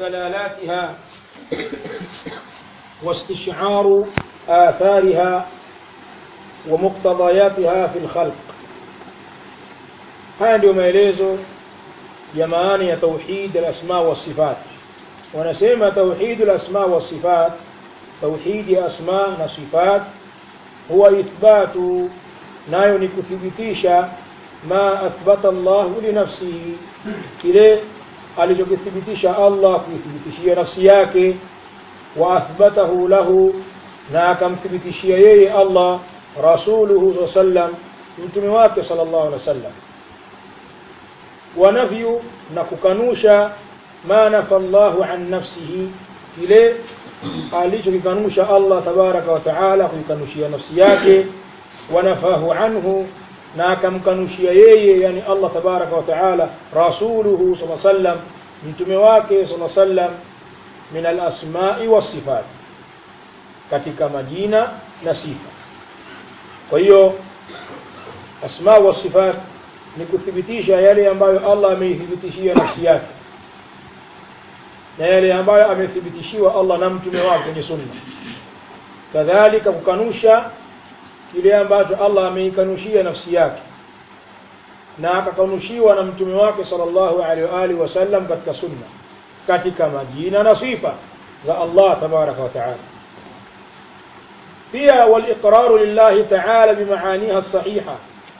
ودلالاتها واستشعار آثارها ومقتضياتها في الخلق haya ndio maelezo ya maana ya tauhid al-asma wa sifat wanasema tauhid al-asma wa sifat tauhid ya asma na sifat huwa ithbatu nayo ni kuthibitisha ma athbata Allah li nafsihi kile alichokithibitisha Allah kuithibitishia nafsi yake wa athbatahu lahu na akamthibitishia yeye Allah rasuluhu sallam mtume wake sallallahu alaihi wasallam wa nafyu na kukanusha ma nafa Allahu an nafsihi kile alichokikanusha Allah tabaraka wa taala kuikanushia nafsi yake wa nafahu anhu na akamkanushia yeye yani Allah tabaraka wa taala rasuluhu sallallahu alaihi wasallam mtume wake sallallahu alaihi wasallam min al-asma'i was-sifat katika majina na sifa kwa hiyo asma wa sifat ni kuthibitisha yale ambayo Allah ameithibitishia nafsi yake na yale ambayo amethibitishiwa Allah na mtume wake kwenye sunna kadhalika kukanusha kile ambacho Allah ameikanushia nafsi yake na akakanushiwa na mtume wake sallallahu alaihi wa alihi wasallam katika sunna katika majina na sifa za Allah tabaraka wa taala pia waliqraru lillahi taala bimaaniha sahiha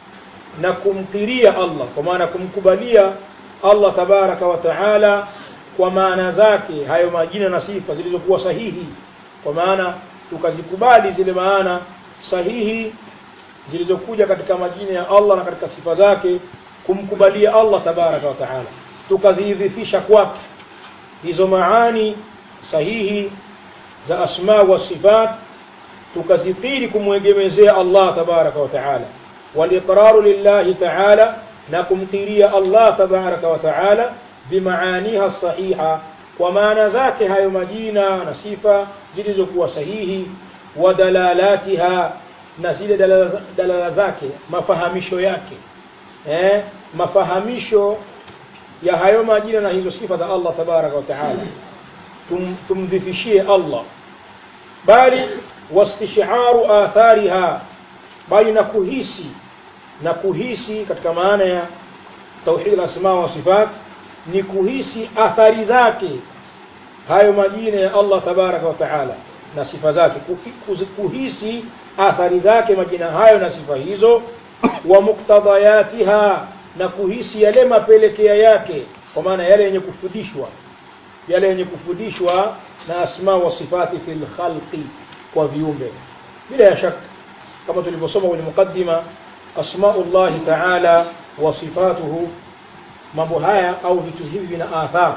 na kumkiria Allah kwa maana kumkubalia Allah tabaraka wa taala kwa maana zake hayo majina na sifa zilizokuwa sahihi kwa maana tukazikubali zile maana sahihi zilizokuja katika majina ya Allah na katika sifa zake kumkubalia Allah tabaraka wa taala tukazidhifisha kwake hizo maani sahihi za asma wa sifat tukazitiri kumwegemezea Allah tabaraka wa taala waliqraru lillahi taala na kumkiria Allah tabaraka wa taala bimaaniha sahiha kwa maana zake hayo majina na sifa zilizokuwa sahihi wa dalalatiha na zile dalala, dalala zake mafahamisho yake eh, mafahamisho ya hayo majina na hizo sifa za Allah tabaraka wa taala tum, tumdhifishie Allah bali wastisharu athariha bali na kuhisi na kuhisi katika maana ya tauhid al-asma wa sifat ni kuhisi athari zake hayo majina ya Allah tabaraka wa taala na sifa zake kuhisi athari zake majina hayo na sifa hizo wa muktadayatiha na kuhisi yale mapelekea yake kwa maana yale yenye kufundishwa yale yenye kufundishwa na asma wa sifati fil khalqi kwa viumbe bila ya shaka kama tulivyosoma kwenye mukaddima asmaullahi taala wa sifatuhu mambo haya au vitu hivi vina athar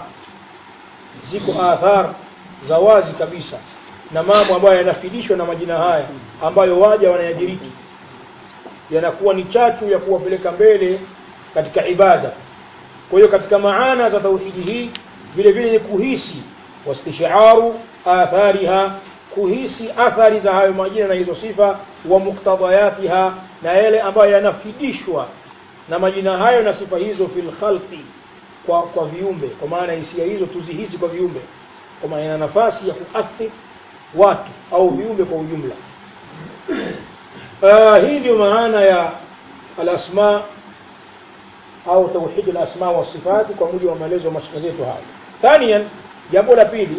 ziko athar za wazi kabisa na mambo ambayo yanafidishwa na majina haya ambayo waja wanayadiriki yanakuwa ni chachu ya kuwapeleka mbele katika ibada kwa hiyo katika maana za tauhidi hii vile vile ni kuhisi wastisharu athariha kuhisi athari za hayo majina na hizo sifa wa muktadayatiha na yale ambayo yanafidishwa na majina hayo na sifa hizo fil khalqi kwa kwa viumbe kwa maana hisia hizo tuzihisi kwa viumbe kwa maana ina nafasi ya kuathiri watu au viumbe kwa ujumla uh, hii ndio maana ya alasma au tauhid alasma wa sifati kwa mujibu wa maelezo ya mashaka zetu haya thaniyan jambo la pili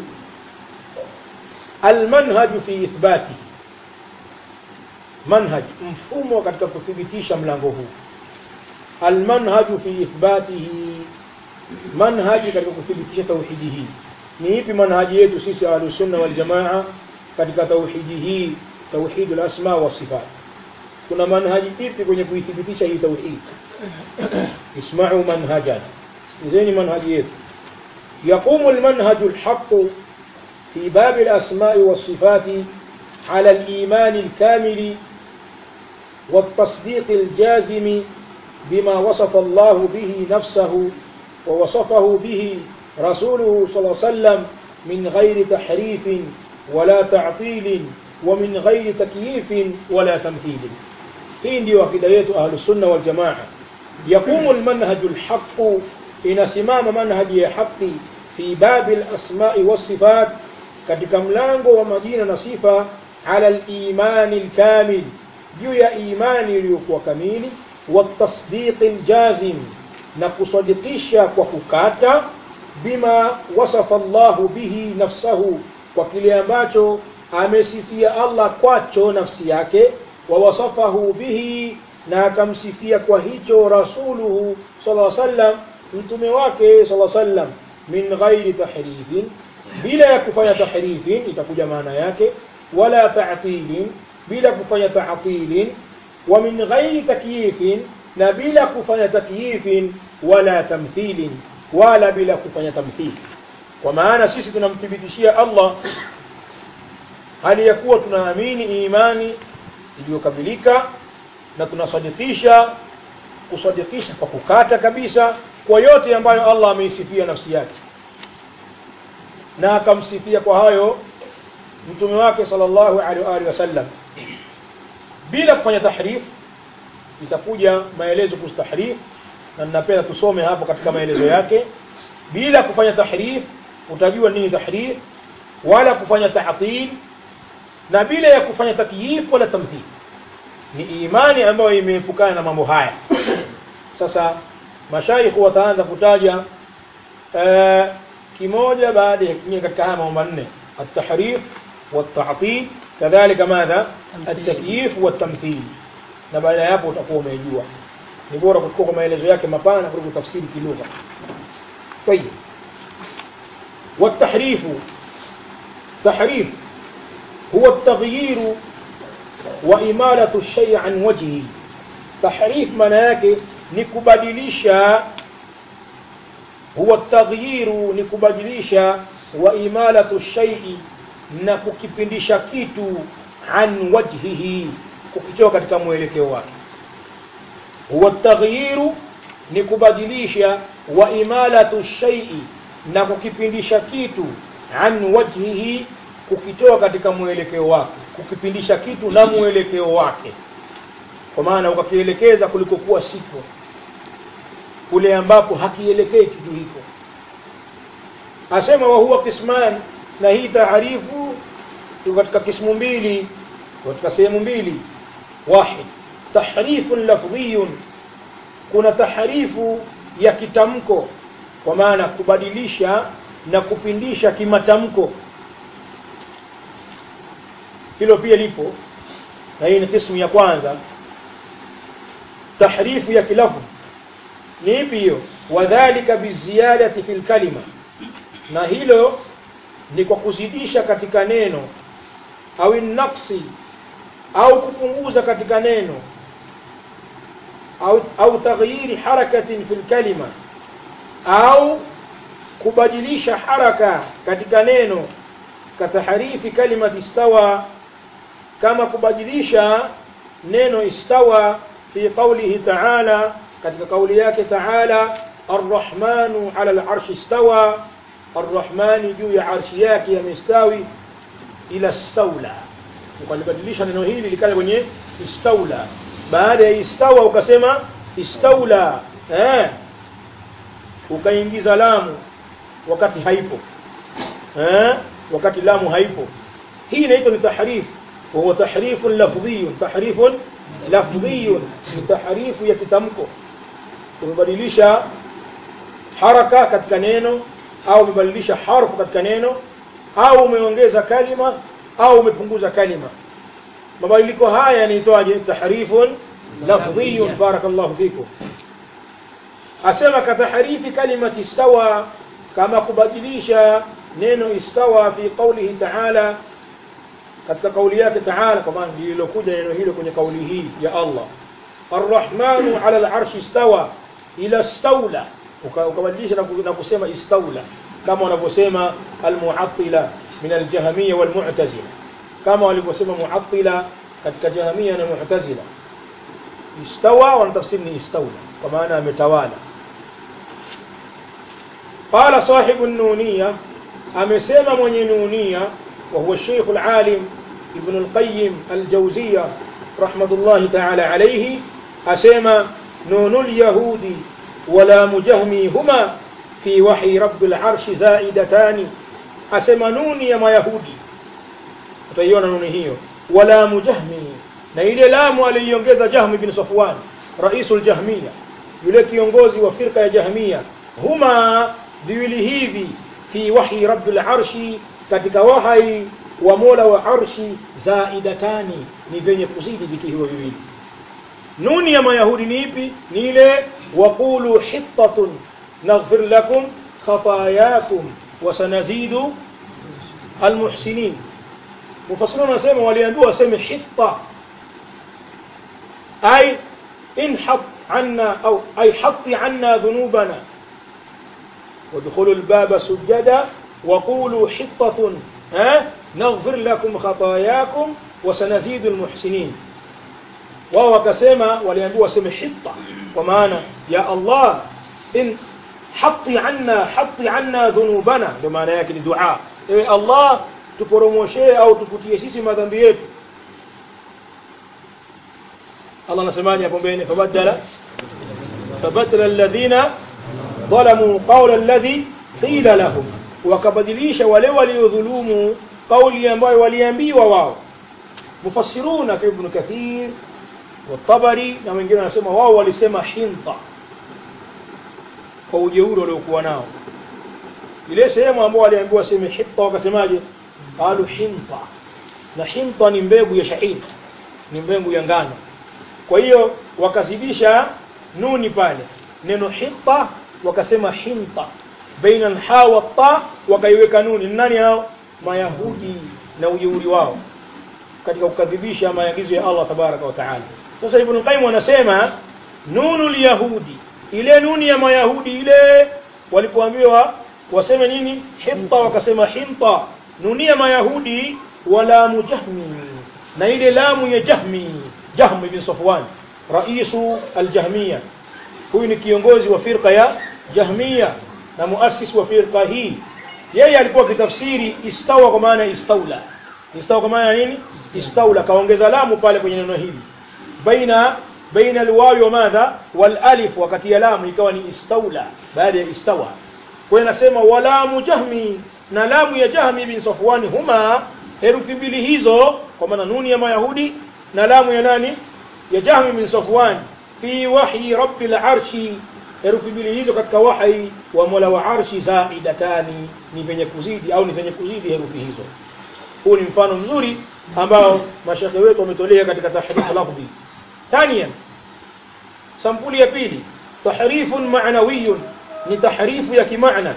almanhaj fi ithbati manhaj mfumo katika kuthibitisha mlango huu almanhaj fi ithbatihi manhaji katika kuthibitisha tauhidi hii ni ipi manhaji yetu sisi ahlus sunna wal jamaa katika tauhidi hii tauhid al-asma wa sifat kuna manhaji ipi kwenye kuithibitisha hii tauhid isma'u manhajan izeni manhaji yetu يقوم المنهج الحق في باب الأسماء والصفات على الإيمان الكامل والتصديق الجازم بما وصف الله به نفسه ووصفه به رسوله صلى الله عليه وسلم من غير تحريف ولا تعطيل ومن غير تكييف ولا تمثيل hii ndio akida yetu ahlusunna waljamaa yaqumu lmanhaju lhaqu inasimama manhaji ya haqi fi babi al-asma'i was-sifat katika mlango wa majina na sifa ala al-imani al-kamil juu ya imani iliyokuwa kamili wa tasdiq al-jazim na kusadikisha kwa kukata bima wasafa Allahu bihi nafsahu kwa kile ambacho amesifia Allah kwacho nafsi yake wa wasafahu bihi na akamsifia kwa hicho rasuluhu sallallahu alaihi wasallam mtume wake sallallahu alaihi wasallam min ghairi tahrifin bila ya kufanya tahrifin itakuja maana yake wala ta'tilin bila kufanya ta'tilin wa min ghairi takyifin na bila kufanya takyifin wala tamthilin wala bila kufanya tamthil kwa maana sisi tunamthibitishia Allah hali ya kuwa tunaamini imani iliyokamilika na tunasadikisha kusadikisha kwa kukata kabisa kwa yote ambayo Allah ameisifia nafsi yake na akamsifia kwa hayo mtume wake sallallahu alaihi wasallam bila kufanya tahrif itakuja maelezo kuhusu tahrif na ninapenda tusome hapo katika maelezo yake bila kufanya tahrif utajua nini tahrif wala kufanya ta'til na bila ya kufanya takyif wala tamthil ni imani ambayo imeepukana na mambo haya sasa mashaikh wataanza kutaja uh, kimoja baada ya kingine katika haya mambo manne at-tahrif wat-ta'til kadhalika madha at-takyif wat-tamthil na baada ya hapo utakuwa umejua ni bora kuchukua kwa maelezo yake mapana kuliko tafsiri kilugha طيب والتحريف تحريف هو التغيير وإمالة الشيء عن وجهه تحريف مناك نكبدليشا هو التغيير نكبدليشا وإمالة الشيء نككبندisha kitu عن وجهه kukitoa katika mwelekeo wake huwa taghyiru ni kubadilisha wa imalatu shay'i na kukipindisha kitu an wajhihi kukitoa katika mwelekeo wake kukipindisha kitu na mwelekeo wake kwa maana ukakielekeza kulikokuwa siko kule ambapo hakielekei kitu hiko asema wa huwa kisman na hii taarifu katika kismu mbili katika sehemu mbili wahid tahrifun lafdhiyun kuna tahrifu ya kitamko kwa maana kubadilisha na kupindisha kimatamko hilo pia lipo na hii ni kismu ya kwanza tahrifu ya kilafu ni ipi hiyo wadhalika biziyadati fil kalima na hilo ni kwa kuzidisha katika neno au naqsi au kupunguza katika neno au au taghyiri harakatin fil kalima au kubadilisha haraka katika neno kataharifi kalimati istawa kama kubadilisha neno istawa fi qawlihi ta'ala katika kauli yake ta'ala arrahmanu ala al-arshi istawa arrahmani juu ya arshi yake yamestawi ila stawla ukalibadilisha neno hili likaja kwenye istawla baada ya istawa ukasema istawla eh ukaingiza lamu wakati haipo eh wakati lamu haipo hii inaitwa ni tahrif وهو تحريف لفظي تحريف لفظي ni tahrifu ya kitamko umebadilisha haraka katika neno au umebadilisha harfu katika neno au umeongeza kalima au umepunguza kalima mabadiliko haya yanaitwaje tahrifun lafdhiyun barakallahu fikum asema katahrifi kalimati istawa kama kubadilisha neno istawa fi qawlihi ta'ala katika kauli yake ta'ala kwa maana lililokuja neno hilo kwenye kauli hii ya Allah arrahmanu ala al-arshi istawa ila stawla ukabadilisha na kusema istawla kama wanavyosema al-mu'attila min al-jahmiyya wal-mu'tazila kama walivyosema mu'attila katika jahmiyya na mu'tazila istawa wanatafsiri ni istawla kwa maana ametawala قال صاحب النونية أمسيما من نونية وهو الشيخ العالم ابن القيم الجوزية رحمة الله تعالى عليه أسيما نون اليهود ولا مجهمي هما fi wahyi rabbil arshi zaidatani asema nuni ya mayahudi utaiona nuni hiyo wala mujahmi na ile lamu aliiongeza jahmi bin safwan raisul jahmiya yule kiongozi wa firqa ya jahmiya huma viwili hivi fi wahyi rabbil arshi katika wahai wa mola wa arshi zaidatani ni vyenye kuzidi vitu hivyo viwili nuni ya mayahudi ni ipi ni ile waqulu hittatun naghfir lakum khatayakum wa sanazidu almuhsinin mufassiruna wanasema waliambiwa waseme hitta ay inhat anna au ay hatti anna dhunubana وادخلوا الباب سجدا وقولوا حطة ها نغفر لكم خطاياكم وسنزيد المحسنين wao wakasema waliambiwa waseme hitta kwa maana ya Allah in hatti anna hatti anna dhunubana ndio maana yake ni dua ewe Allah tuporomoshee au tufutie sisi madhambi yetu Allah anasemaje hapo mbele fabadala fabadala alladhina ظلموا قول الذي قيل لهم wakabadilisha wale waliodhulumu kauli ambayo waliambiwa wao mufassiruna kama ibn kathir والطبري na wengine wanasema wao walisema hinta kwa ujeuri waliokuwa nao ile sehemu ambao waliambiwa sema hinta wakasemaje qalu hinta na hinta ni mbegu ya shahid ni mbegu ya ngano kwa hiyo wakazidisha nuni pale neno hinta wakasema hinta baina alha wa ta wakaiweka nuni nani hao mayahudi na ujeuri wao katika kukadhibisha maagizo ya Allah tabaraka wa taala sasa ibn qayyim anasema nunul yahudi ile nuni ya mayahudi ile walipoambiwa waseme nini hinta wakasema hinta nuni ya mayahudi wala mujahmi na ile lamu ya jahmi jahmi bin safwan raisu aljahmiya huyu ni kiongozi wa firqa ya jahmiya na muassis wa firqa hii yeye alikuwa kitafsiri istawa kwa maana istaula istawa kwa maana nini istaula kaongeza lamu pale kwenye neno hili baina baina alwawi wa madha walalif wakati ya lamu ikawa ni istaula baada ya istawa kwa hiyo nasema walamu jahmi na lamu ya jahmi bin safwan huma herufi mbili hizo kwa maana nuni ya mayahudi na lamu ya nani ya jahmi bin safwan fi wahyi rabbil arshi herufi mbili hizo katika wahi wa mola wa arshi zaidatani ni venye kuzidi au ni zenye kuzidi herufi hizo huu ni mfano mzuri ambao mashekhe wetu wametolea katika tahrifu lafdhi ثانيا sampuli ya pili tahrifun ma'nawiyun ni tahrifu ya kimaana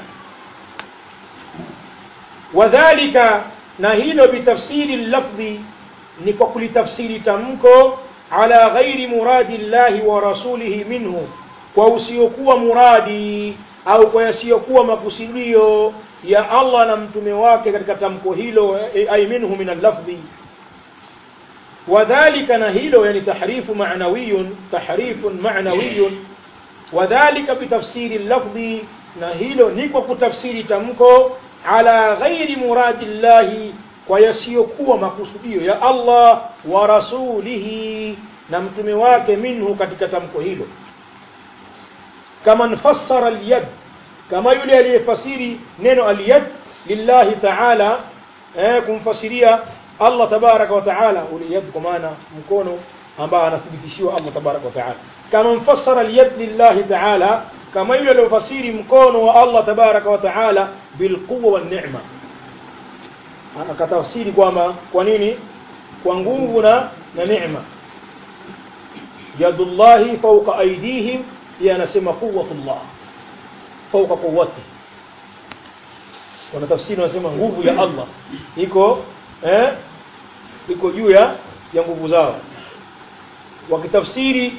wadhālika na hilo bitafsiri lafdhi ni kwa kulitafsiri tamko ala ghairi muradi llahi wa rasulihi minhu kwa usiokuwa muradi au kwa yasiyokuwa makusudio ya Allah na mtume wake katika tamko hilo ay minhu min al-lafdhi وذلك نهيلو يعني تحريف معنوي تحريف معنوي وذلك بتفسير اللفظ نهيلو نيكو كتفسير تمكو على غير مراد الله ويسيكوا مقصوديو يا الله ورسوله نمتمي wake منه katika tamko hilo kama fassara al-yad kama yule aliyefasiri neno al-yad lillahi ta'ala eh kumfasiria Allah tabaraka wa taala uliyad kwa maana mkono ambao anathibitishiwa Allah tabaraka wa taala kama mfassara aliyad lillahi taala kama yule aliyofasiri mkono wa Allah tabaraka wa taala bilquwa wan ni'ma akatafsiri kwamba kwa nini kwa nguvu na na neema yadullahi fawqa aydihim yanasema quwwatullah fawqa quwwati wanatafsiri wanasema nguvu ya Allah iko eh iko juu ya ya nguvu zao wakitafsiri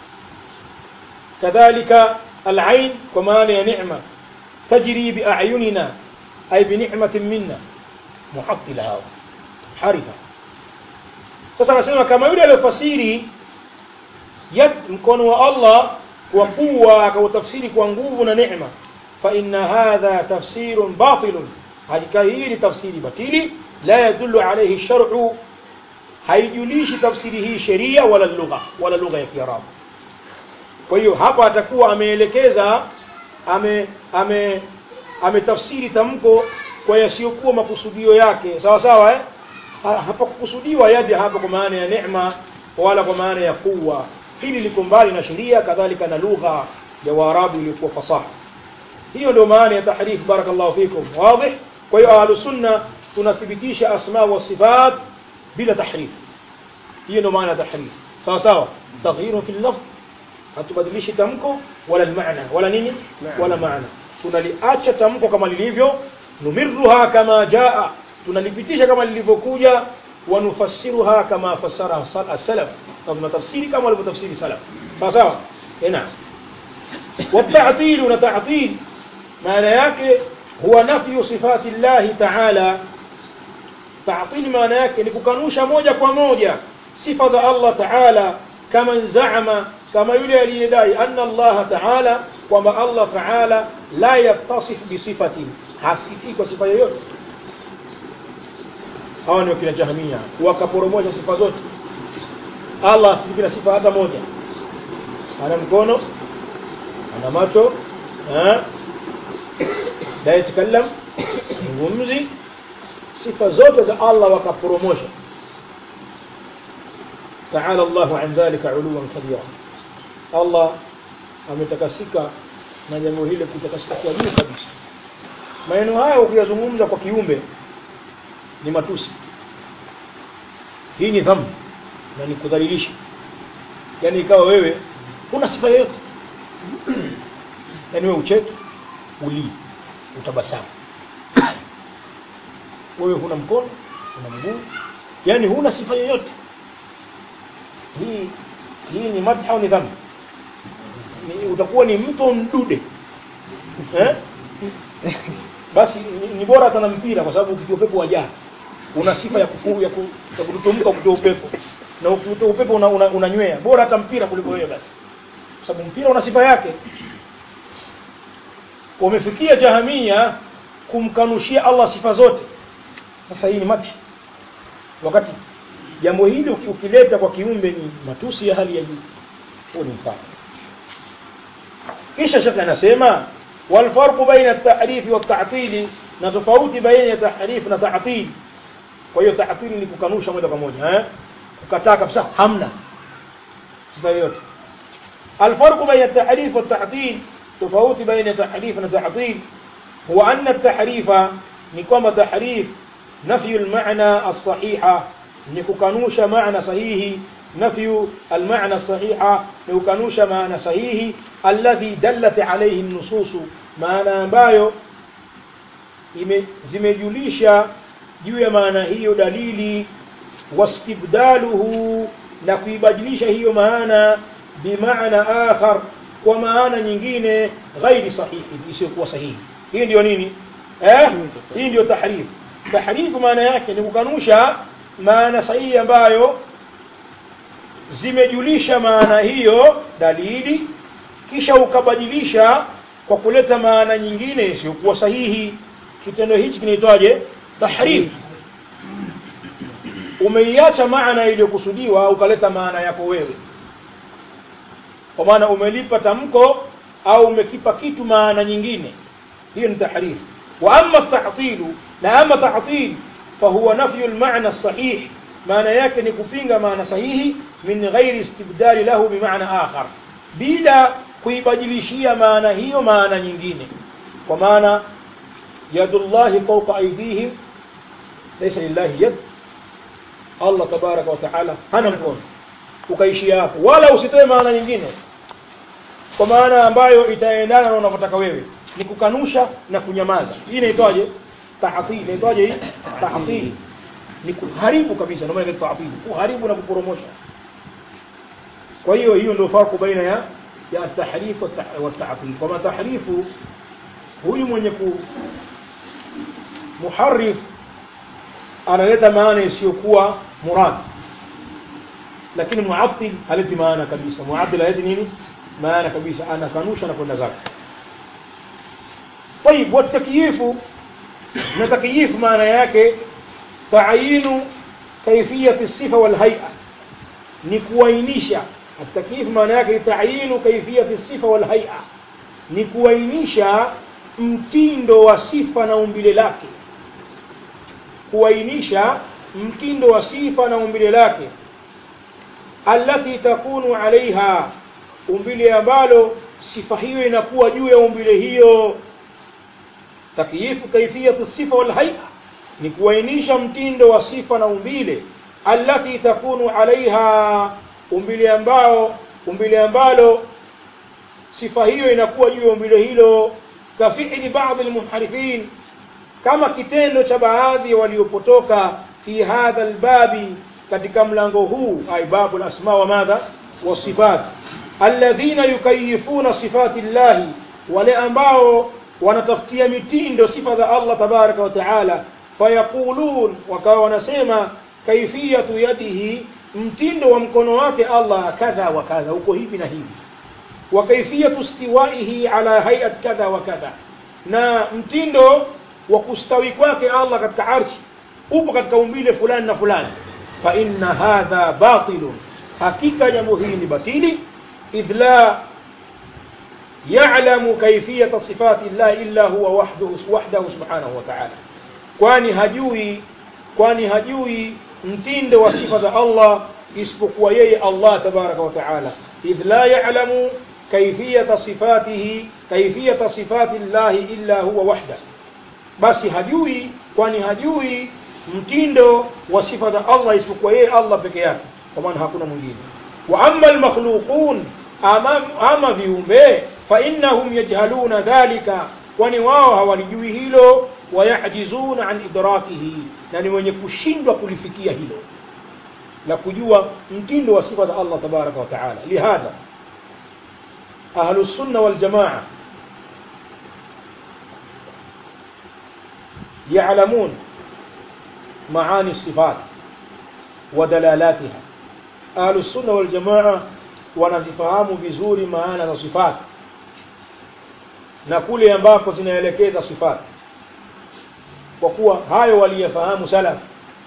kadhalika al-ain kwa maana ya neema tajri bi a'yunina ay bi ni'matin minna muhattila hao harifa sasa anasema kama yule aliyofasiri yad mkono wa Allah kwa kuwa akautafsiri kwa nguvu na neema fa inna hadha tafsirun batilun hakika hii ni tafsiri batili لا يدل عليه الشرع haijulishi tafsiri hii sheria wala lugha wala lugha ya Kiarabu. Kwa hiyo hapa atakuwa ameelekeza ame ame ametafsiri tamko kwa yasiyokuwa makusudio yake sawa sawa eh? Ha- hapakukusudiwa yadi hapa kwa maana ya neema wala kwa maana ya kuwa hili liko mbali na sheria kadhalika na lugha ya waarabu iliyokuwa fasaha hiyo ndio maana ya tahrif barakallahu fikum wazi kwa hiyo ahlu sunna tunathibitisha asma wa sifat bila tahrif hiyo ndio maana ya tahrif sawa sawa taghyiru fi lafz hatubadilishi tamko wala almaana wala nini wala maana tunaliacha tamko kama lilivyo numirruha kama jaa tunalipitisha kama lilivyokuja wanufassiruha kama fassara as-salaf na tunatafsiri kama walivyotafsiri salaf sawa sawa eh naam والتعطيل ونتعطيل معنى yake huwa nafyu sifati llahi taala تعطيل maana yake ni kukanusha moja kwa moja sifa za Allah taala kama zaama kama yule aliyedai anna Allah taala kwamba Allah taala la yattasif bisifatin hasifi kwa sifa yoyote hawa ndio kina jahmia wakaporomosha sifa zote Allah asifiki na sifa hata moja ana mkono ana macho eh la yatakallam ngumzi sifa zote za Allah wakaporomosha تعالى الله عن ذلك علوا كبيرا الله ametakasika na jambo hili kutakasika kwa juu kabisa maneno haya ukiyazungumza kwa kiumbe ni matusi hii ni dhambi na ni kudhalilisha yani ikawa wewe huna sifa yoyote yani wewe ucheke ulii utabasamu wewe huna mkono huna mguu yani huna sifa yoyote hii hii ni madha au ni dhambi ni, utakuwa ni mto mdude eh? basi ni, ni bora hata na mpira kwa sababu ukitia upepo wajaa una sifa ya kufuru ya, ku, ya kututumka kutoa upepo na ukitoa upepo unanywea una, una unanywea. bora hata mpira kuliko wewe basi kwa sababu mpira una sifa yake wamefikia jahamia kumkanushia Allah sifa zote sasa hii ni madhi wakati jambo hili uki- ukileta kwa kiumbe ni matusi ya hali ya juu huo ni mfano kisha shekhe anasema walfarqu baina at-ta'rif wa at-ta'til na tofauti baina ya tahrif na ta'til kwa hiyo ta'til ni kukanusha moja kwa moja eh kukataa kabisa hamna sifa yoyote الفرق بين التحريف والتعطيل تفاوت بين تحريف وتعطيل هو أن التحريف نقوم تحريف نفي المعنى الصحيح نكوكانوش معنى صحيح نفي المعنى الصحيح نكوكانوش معنى صحيح الذي دلت عليه النصوص معنى ambayo ime zimejulisha juu ya maana hiyo dalili wastibdaluhu na kuibadilisha hiyo maana bimaana akhar kwa maana nyingine ghairi sahihi isiyokuwa sahihi hii ndio nini eh hii ndio tahrif tahrif maana yake ni kukanusha maana sahihi ambayo zimejulisha maana hiyo dalili kisha ukabadilisha kwa kuleta maana nyingine isiyokuwa sahihi kitendo hichi kinaitwaje tahrif umeiacha maana iliyokusudiwa ukaleta maana yako wewe kwa maana umelipa tamko au umekipa kitu maana nyingine hiyo ni tahrif wa amma ta'tilu na amma ta'til fahuwa nafyu al-ma'na as-sahih maana yake ni kupinga maana sahihi min ghairi istibdali lahu bimaana akhar bila kuibadilishia maana hiyo maana nyingine kwa maana yadullahi fawqa aydihim laysa lillahi yad Allah tabaraka wa taala hana mkono ukaishia hapo wala usitoe maana nyingine kwa maana ambayo itaendana na unavyotaka wewe ni kukanusha na kunyamaza hii inaitwaje tahtil inaitwaje hii tahtil ni kuharibu kabisa ndio maana inaitwa tahtil kuharibu na kuporomosha kwa hiyo hiyo ndio farku baina ya ya tahrif wa tahtil kwa maana tahrifu huyu mwenye ku muharrif analeta maana isiyokuwa murad lakini muattil haleti maana kabisa muattil haleti nini maana kabisa anakanusha na kwenda zake طيب والتكييف na takyifu maana yake taayinu kaifiyati الصفه والهيئه ni kuainisha التكييف maana yake taayinu kaifiyati الصفه والهيئه ni kuainisha mtindo wa sifa na umbile lake kuainisha mtindo wa sifa na umbile lake allati takunu alaiha umbile ambalo sifa hiyo inakuwa juu ya umbile hiyo takyifu kaifiyatu sifa wal hay'a ni kuainisha mtindo wa sifa na umbile allati takunu alaiha umbile ambao umbile ambalo sifa hiyo inakuwa juu ya umbile hilo kafili baadhi almunharifin kama kitendo cha baadhi waliopotoka fi hadha albabi katika mlango huu ay babu alasma wa madha wasifat alladhina yukayifuna sifati llahi wale ambao wanatafutia mitindo sifa za Allah tabaraka wa taala fayaqulun wakawa wanasema kaifiyatu yadihi mtindo wa mkono wake Allah kadha wa kadha uko hivi na hivi wa kaifiyatu istiwaihi ala hayat kadha wa kadha na mtindo wa kustawi kwake Allah katika arshi upo katika umbile fulani na fulani fa inna hadha batilun hakika jambo hili ni batili idh la ya'lamu kayfiyata sifati Allah illa huwa wahdahu wahdahu subhanahu wa ta'ala kwani hajui kwani hajui mtindo wa sifa za Allah isipokuwa yeye Allah tabaraka wa ta'ala idh la ya'lamu kayfiyata sifatihi kayfiyata sifati Allah illa huwa wahdahu basi hajui kwani hajui mtindo wa sifa za Allah isipokuwa yeye Allah peke yake kwa maana hakuna mwingine wa amma almakhluqun ama, ama viumbe fa innahum yajhaluna dhalika kwani wao hawalijui hilo wayajizuna an idrakihi na ni wenye kushindwa kulifikia hilo la kujua mtindo wa sifa za Allah tabaraka wa taala lihadha ahlu sunna wal jamaa يعلمون معاني الصفات ودلالاتها أهل السنة والجماعة wanazifahamu vizuri maana za sifati na kule ambako zinaelekeza sifati kwa kuwa hayo waliyafahamu salaf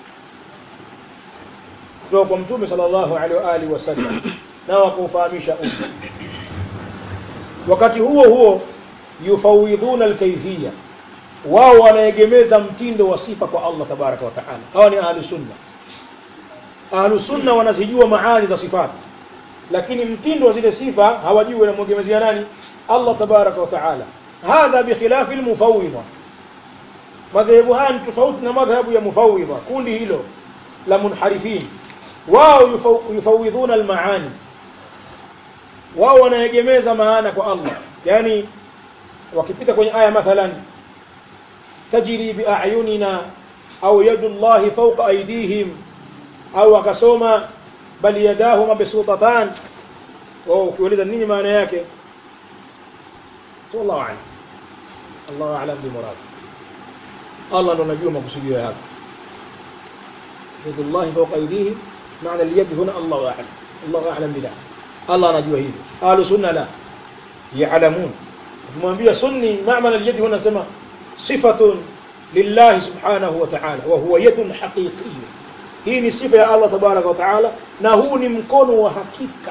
kutoka kwa mtume sallallahu alaihi wa alihi wasallam na wakaufahamisha umma wakati huo huo yufawidhuna alkayfiyya wao wanaegemeza mtindo wa sifa kwa Allah tabaraka wa taala hawa ni ahlu sunna ahlu sunna wanazijua maani za sifati lakini mtindo wa zile sifa hawajui wanamwegemezea nani Allah tabaraka wa taala hadha bikhilafi almufawwidha madhehebu haya ni tofauti na madhhabu ya mufawwidha kundi hilo la munharifin wao yufawidhuna almaani wao wanaegemeza maana kwa Allah yani wakipita kwenye aya mathalan tajri biayunina au yadu llahi fawqa aydihim au akasoma bal yadahu mabsutatan wao ukiuliza nini maana yake wallahu a'lam Allahu a'lam bi murad Allah ndo anajua makusudio yake yadu llahi fawqa aydihim maana al-yad huna Allahu a'lam Allahu a'lam bila Allah anajua hivyo ahlu sunna la ya'lamun kumwambia sunni maana al-yad huna sema صفة لله سبحانه وتعالى وهو يد حقيقية hii ni sifa ya Allah tabaraka wa taala na huu ni mkono wa hakika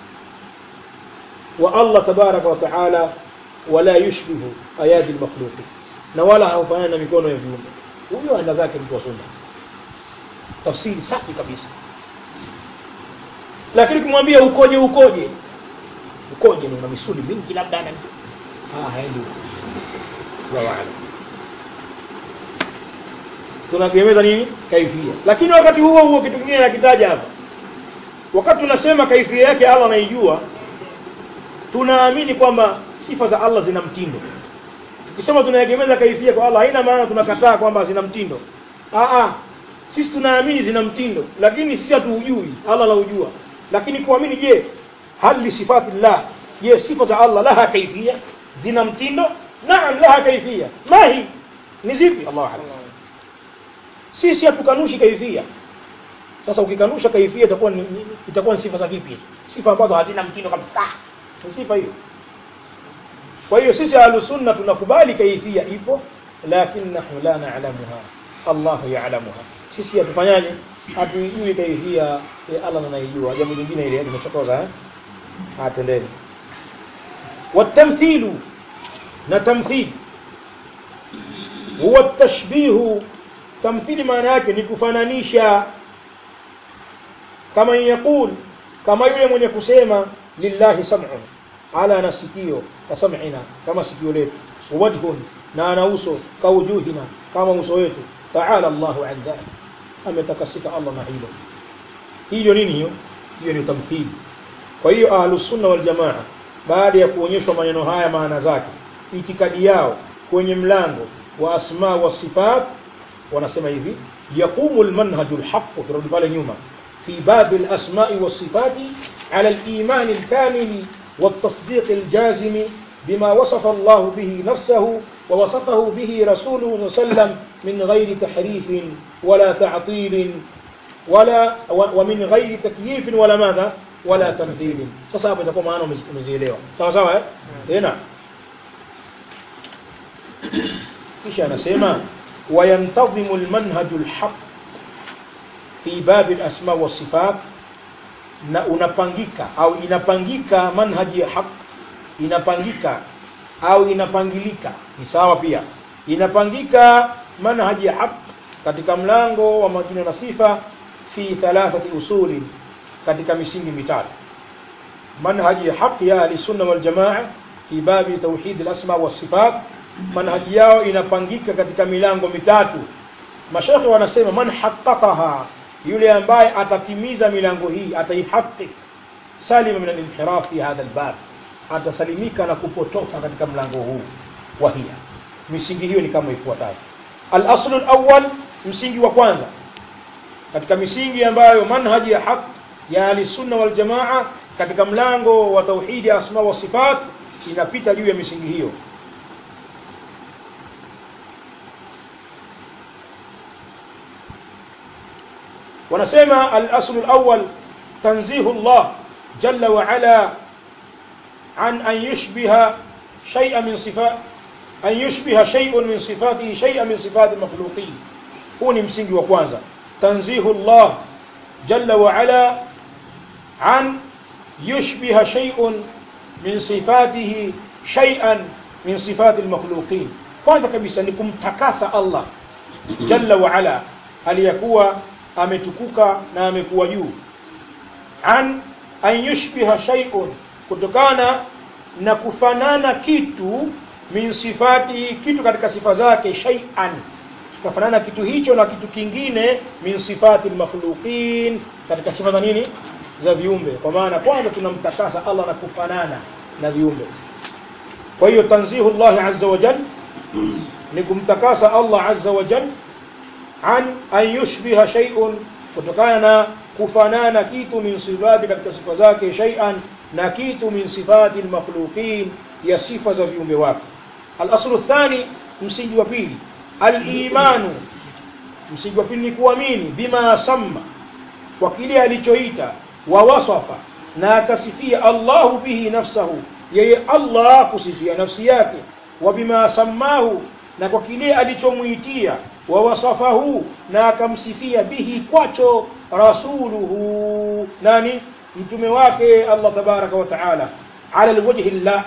wa Allah tabaraka wa taala wala yushbihu ayadi almakhluqin na wala haufanani na mikono ya viumbe huyo anda zake mtu wa sunna tafsiri safi kabisa lakini kumwambia ukoje ukoje ukoje ni una misuli mingi labda ana ah haendi Allahu a'lam tunakiemeza nini kaifia lakini wakati huo huo kitu kingine nakitaja hapa wakati tunasema kaifia yake Allah anaijua tunaamini kwamba sifa za Allah zina mtindo tukisema tunaegemeza kaifia kwa Allah haina maana tunakataa kwamba zina mtindo ah ah sisi tunaamini zina mtindo lakini sisi hatuujui Allah anaujua lakini kuamini je hali sifati llah je sifa za Allah laha kaifia zina mtindo naam laha kaifia mahi ni zipi Allah a'lam sisi hatukanushi kaifia sasa ukikanusha kaifia itakuwa ni, ni, itakuwa ni sifa za vipi sifa ambazo hazina mtindo kabisa ni sifa hiyo kwa hiyo sisi ahlus sunna tunakubali kaifia ipo lakini nahnu la na'lamuha Allah ya'lamuha sisi hatufanyaje hatuijui kaifia ya Allah anaijua jambo lingine ile limechokoza eh atendeni watamthilu na tamthili huwa tashbihu tamthili maana yake ni kufananisha kama yaqul kama yule mwenye kusema lillahi sam'un ala ana sikio ka sam'ina kama sikio letu wajhun na ana uso ka wujuhina kama uso wetu ta'ala Allahu an dhalik ametakasika Allah na hilo hiyo nini hiyo hiyo ni tamthili kwa hiyo ahlus sunna wal jamaa baada ya kuonyeshwa maneno haya maana zake itikadi yao kwenye mlango wa asma wa sifat wanasema hivi yaqumu almanhaju alhaq turudi pale nyuma في باب الأسماء والصفات على الإيمان الكامل والتصديق الجازم بما وصف الله به نفسه ووصفه به رسوله صلى الله عليه وسلم من غير تحريف ولا تعطيل ولا ومن غير تكييف ولا ماذا ولا تمثيل sasa hapo itakuwa maana umezielewa sawa sawa eh tena kisha anasema وينتظم المنهج الحق في باب الأسماء والصفات na unapangika au inapangika manhaji ya haq inapangika au inapangilika ni sawa pia inapangika manhaji ya haq katika mlango wa majina na sifa fi thalathati usuli katika misingi mitatu manhaji ya haq ya ahli sunna wal jamaa fi babi tauhid al asma was sifat manhaji yao inapangika katika milango mitatu mashekhe wanasema man haqqaqaha yule ambaye atatimiza milango hii ataihaqqiq salima min al-inhiraf fi hadha al-bab atasalimika na kupotoka katika mlango huu wa hiya misingi hiyo ni kama ifuatavyo al-aslu al-awwal msingi wa kwanza katika misingi ambayo manhaji ya haq ya ahli-sunna wal jamaa katika mlango wa tauhidi asma wa sifat inapita juu ya misingi hiyo wanasema al-aslu al-awwal tanzihu Allah jalla wa ala an an yushbiha shay'an min sifat an yushbiha shay'un min sifatihi shay'an min sifati al-makhluqin huu ni msingi wa kwanza tanzihu Allah jalla wa ala an yushbiha shay'un min sifatihi shay'an min sifati al-makhluqin kwanza kabisa ni kumtakasa Allah jalla wa ala aliyakuwa ametukuka na amekuwa juu an an yushbiha shay'un kutokana na kufanana kitu min sifati kitu katika sifa zake shay'an kafanana kitu hicho na kitu kingine min sifati makhluqin katika sifa za nini za viumbe kwa maana kwanza tunamtakasa Allah na kufanana na viumbe kwa hiyo tanzihu Allah azza wa jalla ni kumtakasa Allah azza wa jalla an an yushbiha shay'un kutokana na kufanana kitu min sifati katika sifa zake shay'an na kitu min sifati almakhluqin ya sifa za viumbe wake al-aslu thani msingi wa pili al-imanu msingi wa pili ni kuamini bima samma kwa kile alichoita wa wasafa na akasifia Allahu bihi nafsahu yeye Allah kusifia nafsi yake wa bima sammahu na kwa kile alichomuitia wa wasafahu na akamsifia bihi kwacho rasuluhu nani mtume wake Allah tabaraka wa taala ala alwajhi llahi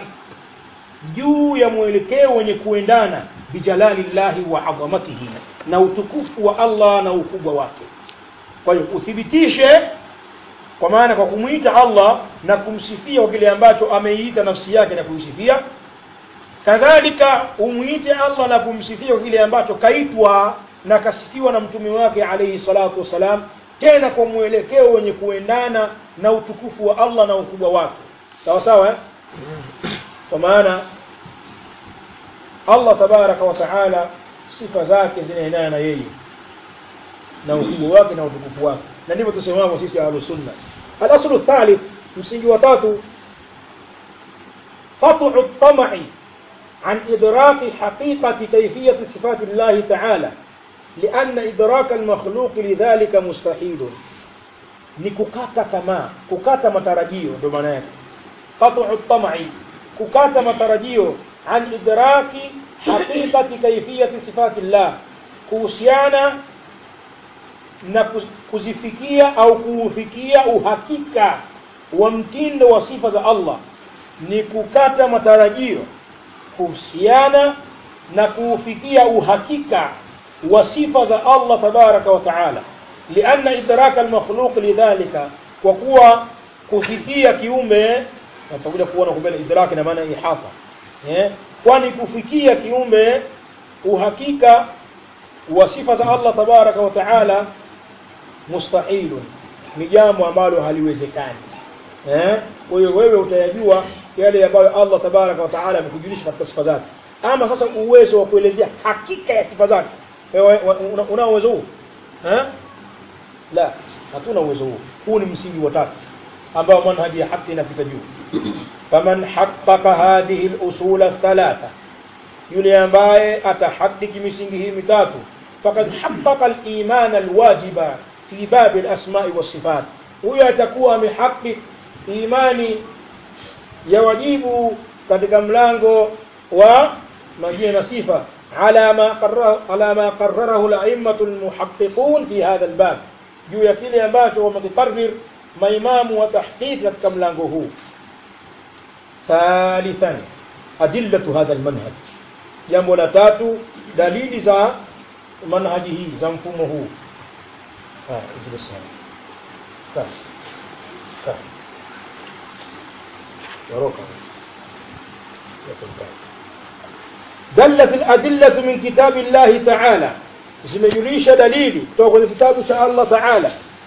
juu ya mwelekeo wenye kuendana bijalali llahi wa adhamatihi na utukufu wa Allah na ukubwa wake kwa hiyo uthibitishe kwa maana kwa kumwita Allah na kumsifia kwa kile ambacho ameiita nafsi yake na kuisifia kadhalika umwite Allah na kumsifia kile ambacho kaitwa na kasifiwa na mtume wake alayhi salatu wasalam tena kwa mwelekeo wenye kuendana na utukufu wa Allah na ukubwa wake sawa sawa eh? kwa maana Allah tabaraka wa taala sifa zake zinaendana na yeye na ukubwa wake na utukufu wake na ndivyo tusemamo sisi ahlus sunna al-aslu thalith msingi wa tatu qat'u at-tam'i عن إدراك حقيقة كيفية صفات الله تعالى لأن إدراك المخلوق لذلك مستحيل ni kukata tamaa kukata matarajio ndio maana yake qat'u tam'i kukata matarajio an idraki haqiqati kayfiyati sifati llah kuhusiana na kuzifikia au kuufikia uhakika wa mtindo wa sifa za Allah ni kukata matarajio kuhusiana na kuufikia uhakika wa sifa za Allah tabaraka wa taala lianna idraka almakhluq lidhalika kwa kuwa kufikia kiumbe tutakuja kuona kubele idraki na maana ihata eh kwani kufikia kiumbe uhakika wa sifa za Allah tabaraka wa taala mustahilun ni jambo ambalo haliwezekani eh kwa hiyo wewe utayajua yale ambayo Allah tabaraka wa taala amekujulisha katika sifa zake ama sasa uwezo wa kuelezea hakika ya sifa zake wewe una, una uwezo huo eh la hatuna uwezo huo huu ni msingi wa tatu ambao manhaji ya haki inapita juu faman haqqaqa hadhihi al-usul thalatha yule ambaye atahakiki misingi hii mitatu faqad haqqaqa al-iman al-wajiba fi bab al-asma'i was-sifat huyo atakuwa amehakiki imani ya wajibu katika mlango wa majina na sifa على ما قرره على ما قرره الأئمة المحققون في هذا الباب juu ya kile ambacho wamekikarrir maimamu wa tahqiq katika mlango huu thalithan adillatu hadha almanhaj jambo la tatu dalili za manhaji hii za mfumo huu دلت الأدلة من كتاب الله تعالى zimejulisha dalili kutoka kwenye kitabu cha Allah Ta'ala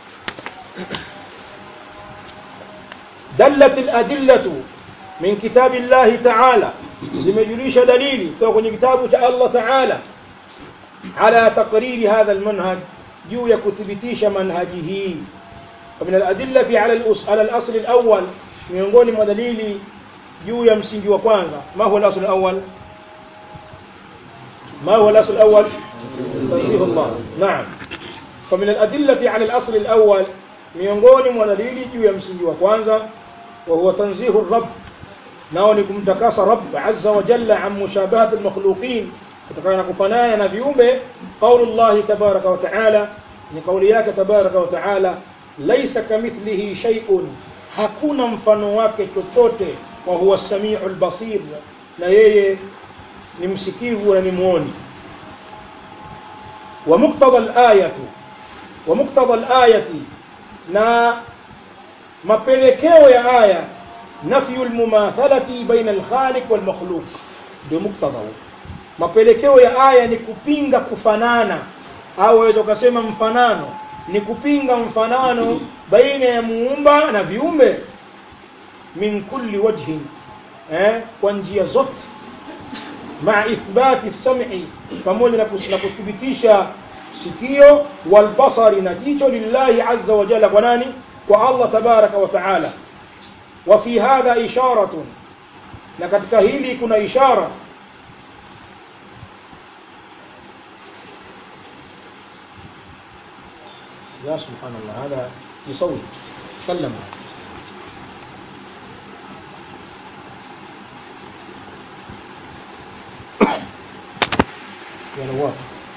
dallat al-adillatu min kitabi Allah Ta'ala zimejulisha dalili kutoka kwenye kitabu cha Allah Ta'ala ala taqriri hadha al-manhaj juu ya kuthibitisha manhaji hii ومن الأدلة على على الأصل الأول miongoni mwa dalili juu ya msingi wa kwanza ma huwa al-asl al-awwal ما هو الأصل الأول تنزيه الله نعم فمن الأدلة على الأصل الأول miongoni mwa dalili juu ya msingi wa kwanza wa huwa tanzihu rabb nao ni kumtakasa rabb azza wa jalla an mushabahat almakhluqin kutokana na kufanana na viumbe qaulu llahi tabaraka wa taala ni kauli yake tabaraka wa taala laisa kamithlihi shay'un hakuna mfano wake chochote wa huwa samiu albasir na yeye ni msikivu na ni muoni wa muqtada al-ayatu wa muqtada al-ayati na mapelekeo ya aya nafyu al-mumathalati baina al-khaliq wal makhluq ndio muqtada mapelekeo ya aya ni kupinga kufanana au waweza ukasema mfanano ni kupinga mfanano baina ya muumba na viumbe min kulli wajhin eh kwa njia zote مع إثبات السمع pamoja na kuthibitisha sikio walbasari na jicho lillahi azza wa jalla kwa nani kwa Allah tabaraka wa taala wa fi hadha isharatun na katika hili kuna ishara يا سبحان الله هذا يصوت تكلم يا نواف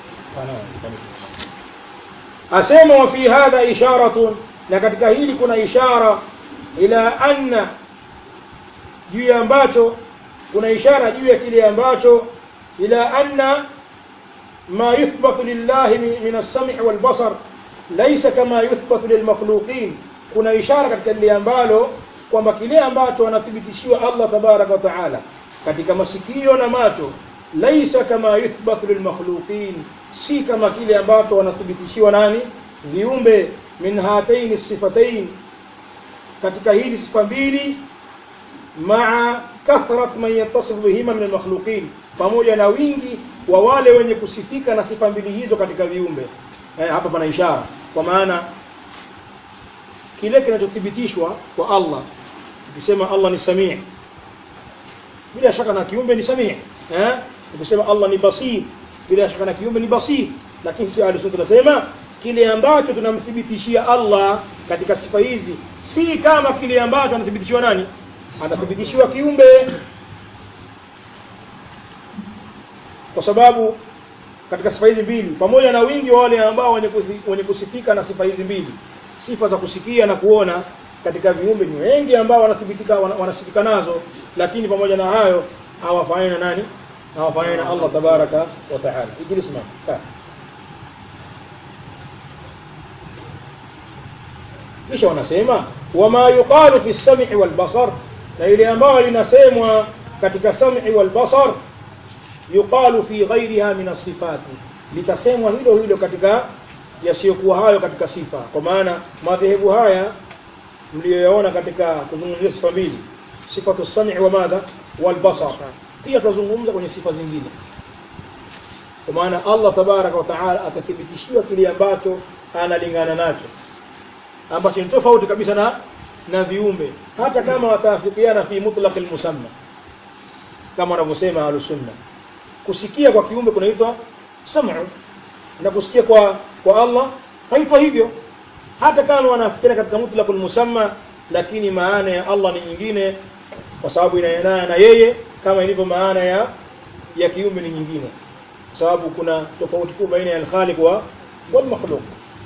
asema wa fi hadha isharatun na katika hili kuna ishara ila anna juu ya ambacho kuna ishara juu ya kile ambacho ila anna ma yuthbatu lillahi min as-sam'i wal basar laysa kama yuthbatu lilmakhluqin kuna ishara katika lile ambalo kwamba kile ambacho anathibitishiwa Allah tabaraka wa taala katika masikio na macho laisa kama yuthbatu lilmakhluqin si kama kile ambacho wanathibitishiwa nani viumbe min hataini sifatain katika hizi sifa mbili maa kathrat man yattasifu bihima min almakhluqin pamoja na wingi wa wale wenye kusifika na sifa mbili hizo katika viumbe eh, hapa pana ishara kwa maana kile kinachothibitishwa kwa Allah ukisema Allah ni samii bila shaka na kiumbe ni samii eh ukisema Allah ni basir bila shaka na kiumbe ni basir lakini si ahli sunna tunasema kile ambacho tunamthibitishia Allah katika sifa hizi si kama kile ambacho anathibitishiwa nani anathibitishiwa kiumbe kwa sababu katika sifa hizi mbili pamoja na wingi wa wale ambao wenye kusifika na sifa hizi mbili sifa za kusikia na kuona katika viumbe ni wengi ambao wanathibitika wanasifika nazo lakini pamoja na hayo hawafanani na nani hawafanani na Allah tabaraka wa taala ijlis ma kaa kisha wanasema wama yuqalu fi sam'i wal basar na ile ambayo linasemwa katika sam'i wal basar yuqalu fi ghairiha min as-sifati litasemwa hilo hilo katika yasiyokuwa hayo katika sifa kwa maana madhehebu haya mliyoyaona katika kuzungumzia sifa mbili sifatu sam'i wa madha wal basar pia tutazungumza kwenye sifa zingine kwa maana Allah tabaraka wa taala atathibitishiwa kile ambacho analingana nacho ambacho ni tofauti kabisa na na viumbe hata kama wataafikiana fi mutlaq almusamma kama wanavyosema ahlusunna kusikia kwa kiumbe kunaitwa sam'u na kusikia kwa kwa Allah haitwa hivyo hata kama wanafikiana katika mutlaq almusamma lakini maana ya Allah ni nyingine kwa sababu inaendana na yeye kama ilivyo maana ya ya kiumbe ni nyingine kwa sababu kuna tofauti kubwa baina ya al-khaliq wa wal makhluq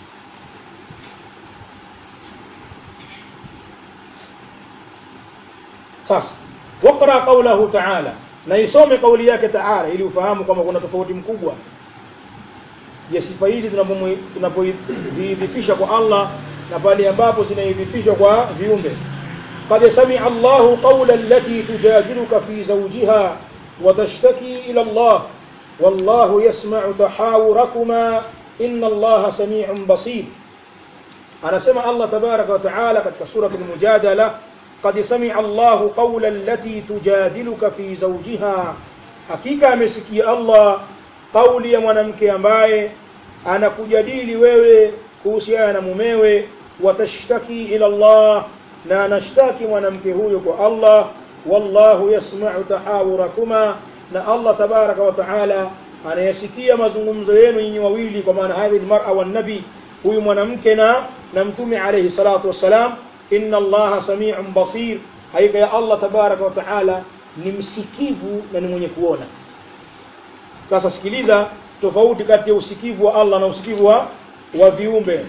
sasa waqra qawlahu ta'ala na isome kauli yake ta'ala ili ufahamu kama kuna tofauti mkubwa ya sifa hizi tunapoidhifisha kwa Allah na pale ambapo zinaidhifishwa kwa viumbe قد سمع الله قول التي تجادلك في زوجها وتشتكي إلى الله والله يسمع تحاوركما إن الله سميع بصير أنا سمع الله تبارك وتعالى قد سورة المجادلة قد سمع الله قول التي تجادلك في زوجها hakika amesikia Allah kauli ya mwanamke ambaye anakujadili wewe kuhusiana na mumewe watashtaki ila Allah na anashtaki mwanamke huyo kwa Allah wallahu yasma'u tahawurakuma na Allah tabaraka wa taala anayasikia mazungumzo yenu nyinyi wawili kwa maana hadhi almar'a wan nabi huyu mwanamke na na mtume alayhi salatu wassalam inna allaha sami'un basir haika ya Allah tabaraka wa taala ni msikivu na ni mwenye kuona sasa sikiliza tofauti kati ya usikivu wa Allah na usikivu wa wa viumbe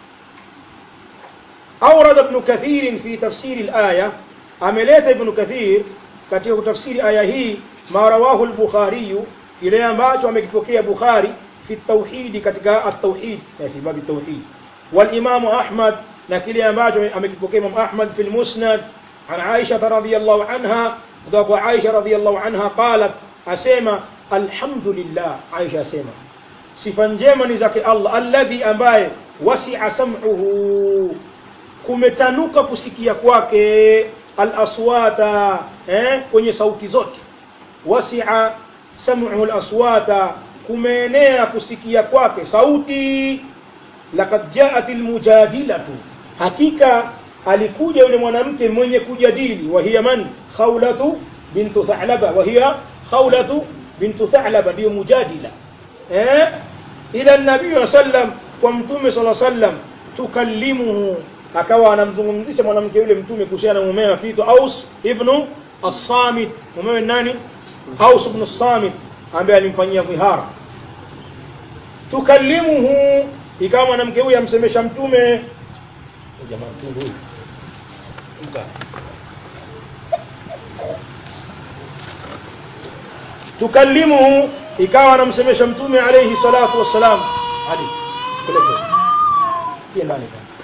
أورد ابن كثير في تفسير الآية أمليت ابن كثير katika kutafsiri aya hii ma rawahu al-Bukhari ile ambacho amekipokea Bukhari fi tauhid katika at-tauhid fi bab at-tauhid wal Imam Ahmad na kile ambacho amekipokea Imam Ahmad fi al-Musnad an Aisha radhiyallahu anha kutoka kwa Aisha radhiyallahu anha qalat asema alhamdulillah Aisha asema sifa njema ni zake Allah alladhi ambaye wasi'a sam'uhu kumetanuka kusikia kwake al-aswata eh, kwenye sauti zote wasi'a sam'uhu al-aswata kumeenea kusikia kwake sauti laqad ja'at al-mujadilatu hakika alikuja yule mwanamke mwenye kujadili wa hiya man khawlatu bintu thalaba wa hiya khawlatu bintu thalaba ndio mujadila eh ila nabii sallam kwa mtume sallallahu alaihi wasallam tukallimuhu akawa anamzungumzisha mwanamke yule mtume kuhusiana na mumewe afiitwa Aus ibn as-Samit mumewe nani Aus ibn as-Samit ambaye alimfanyia dhihara tukallimuhu ikawa mwanamke huyu amsemesha mtume jamaa mtundu huyu tukallimuhu ikawa anamsemesha mtume alayhi salatu wassalam ali peleke pia ndani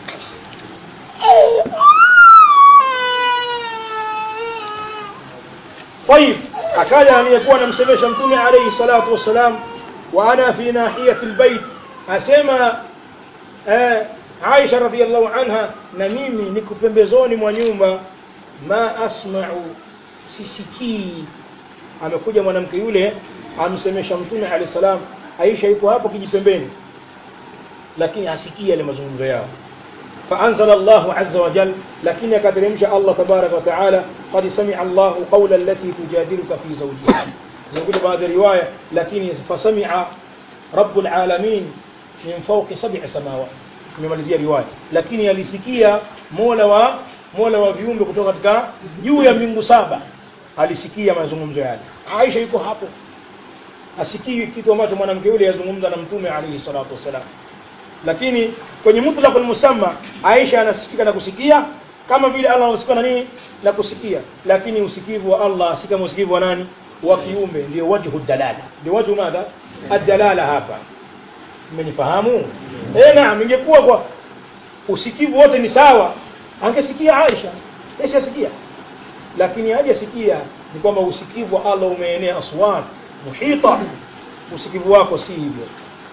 طيب akaja aliyekuwa anamsemesha mtume alayhi salatu wassalam wa ana fi nahiyati albayt asema eh, Aisha radhiallahu anha na mimi niko pembezoni mwa nyumba ma asma'u sisikii amekuja mwanamke yule amsemesha mtume alayhi salam Aisha yuko hapo kijipembeni lakini hasikii yale mazungumzo yao فأنزل الله عز وجل لكن يكترمش الله تبارك وتعالى قد سمع الله قول التي تجادلك في زوجها زي بعد الرواية لكن فسمع رب العالمين من فوق سبع سماوات nimemalizia riwaya lakini alisikia mola wa mola wa viumbe kutoka katika juu ya mbingu saba alisikia mazungumzo yale Aisha yuko hapo asikii kitu ambacho mwanamke yule yazungumza na mtume alayhi salatu wasalam lakini kwenye mutlaqul musamma Aisha anasikika na kusikia kama vile Allah anasikia na nini na kusikia lakini usikivu wa Allah si kama usikivu wa nani wa kiume ndio wajhu dalala ndio wajhu madha adalala hapa mmenifahamu eh naam ingekuwa kwa usikivu wote ni sawa angesikia Aisha ashasikia lakini hajasikia ni kwamba usikivu wa Allah umeenea aswat muhita usikivu wako si hivyo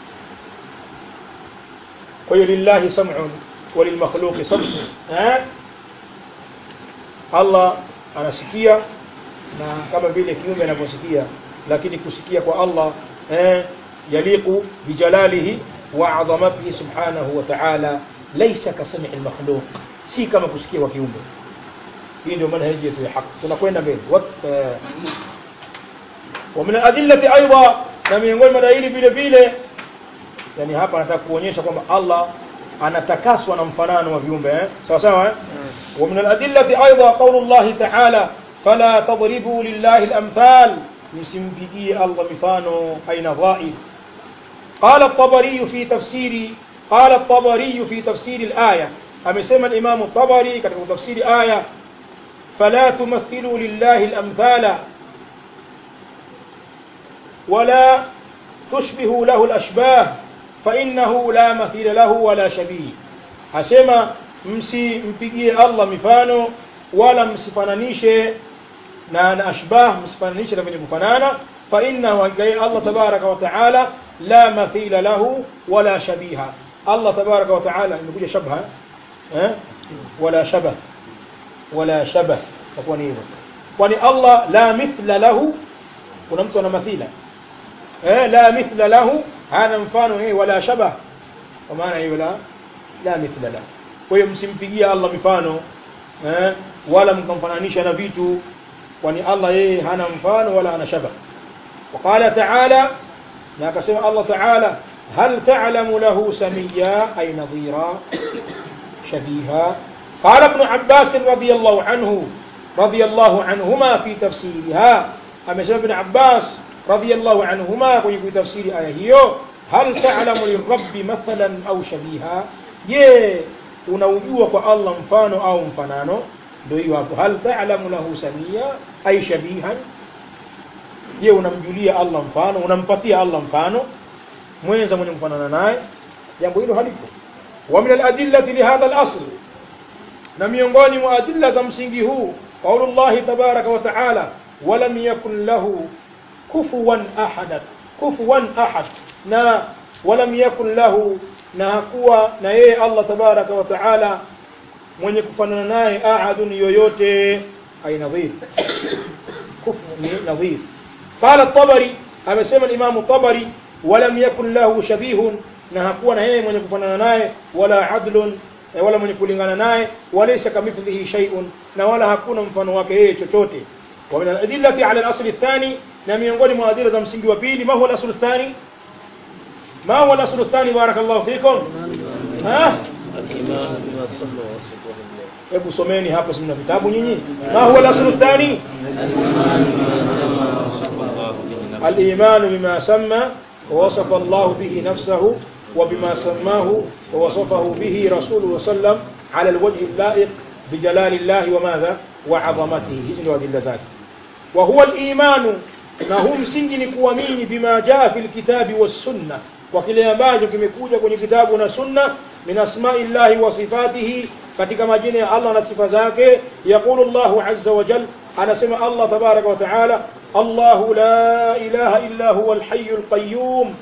kwa hiyo lillahi sam'un wa lilmakhluqi sam'un eh Allah anasikia na kama vile kiumbe anavyosikia lakini kusikia kwa Allah eh yaliqu bijalalihi wa azamatihi subhanahu wa ta'ala laysa kasami almakhluq si kama kusikia kwa kiumbe hii ndio manhaji yetu ya haki tunakwenda mbele ومن الأدلة أيضا na miongoni mwa dalili vile vile yani hapa nataka kuonyesha kwamba Allah anatakaswa na mfanano wa viumbe eh sawa sawa eh ومن الأدلة أيضا قول الله تعالى فلا تضربوا لله الأمثال msimpigie Allah mifano aina dhaib قال الطبري في تفسير قال الطبري في تفسير الآية amesema الإمام الطبري katika tafsiri aya فلا تمثلوا لله الأمثال ولا تشبه له الأشباه فإنه لا مثيل له ولا شبيه asema msimpigie Allah mifano wala msifananishe na na ashbah msifananishe na venye kufanana fa innahu Allah tabaraka wa taala la mathila lahu wala shabiha Allah tabaraka wa taala imekuja shabha eh wala shabah wala shabah takuwa ni hivyo kwani Allah la mithla lahu kuna mtu ana mathila eh la mithla lahu hana mfano eh wala shabah kwa maana hiyo la la mithla lahu kwa hiyo msimpigie Allah mifano eh wala mkamfananisha na vitu kwani Allah yeye hana mfano wala ana shabah وقال تعالى na akasema Allah Ta'ala hal ta'lamu lahu samiyya ay nadhira shabiha قال ابن عباس رضي الله عنه رضي الله عنهما في تفسيرها أما ابن عباس رضي الله عنهما في تفسير آية هيو هل تعلم للرب مثلا أو شبيها ye unaujua kwa Allah mfano au mfanano ndio hiyo hapo hal ta'lamu lahu samia ay shabihan je unamjulia Allah mfano unampatia Allah mfano mwenza mwenye kufanana naye jambo hilo halipo wa min al-adillati li hadha al-asl na miongoni mwa adilla za msingi huu qaulullahi tabaraka wa taala walam yakun lahu kufuwan ahad kufuwan ahad na walam yakun lahu na hakuwa na yeye Allah tabaraka wa taala mwenye kufanana naye ahadun yoyote ay nadhir kufu ni nadhir qala at-tabari amesema imamu tabari walam yakun lahu shabihun na hakuwa na yeye mwenye kufanana naye wala adlun wala mwenye kulingana naye walaysa kamithlihi shay'un na wala hakuna mfano wake yeye chochote wa min al-adillati ala al-asl ath-thani na miongoni mwa adila za msingi wa pili ma huwa al-asl ath-thani ma huwa al-asl ath-thani barakallahu fikum ha الإيمان بما صلى وصفه الله hebu someni hapo simna vitabu nyinyi ma huwa al-asl ath-thani الإيمان الإيمان بما بما صلى وصفه الله سمى ووصف الله به نفسه وبما سماه ووصفه به رسوله صلى الله عليه وسلم على الوجه اللائق بجلال الله وماذا وعظمته hizi ndio adilla zake وهو الإيمان na huu msingi ni kuamini bima jaa fi lkitabi wassunna kwa kile ambacho kimekuja kwenye kitabu na sunna min asmai llahi wa sifatihi katika majina ya allah na sifa zake yaqulu llahu aza wajal anasema allah tabaraka wa taala allahu la ilaha illa huwa alhayu lqayum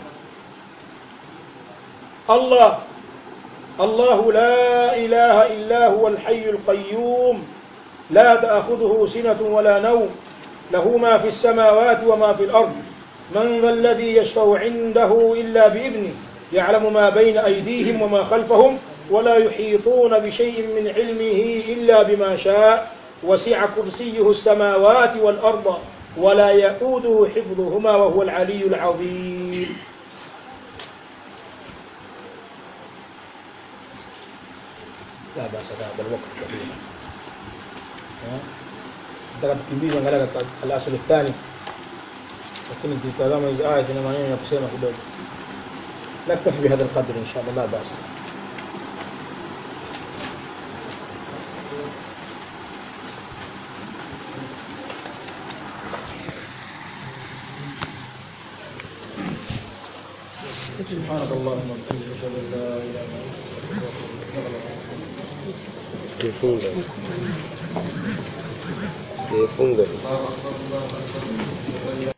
allah الله لا إله إلا هو الحي القيوم لا تأخذه سنة ولا نوم له ما في السماوات وما في الأرض من ذا الذي يشفع عنده إلا بإذنه يعلم ما بين أيديهم وما خلفهم ولا يحيطون بشيء من علمه إلا بما شاء وسع كرسيه السماوات والأرض ولا يؤوده حفظهما وهو العلي العظيم لا بأس هذا الوقت كبير nataka tukimbize angalia katika al-asl athani lakini tukitazama hizi aya zina maneno ya kusema kidogo naktafi bihadha alqadr insha Allah la ba'sa سبحانك اللهم وبحمدك اشهد ان لا اله الا انت Sifunga. Sifunga.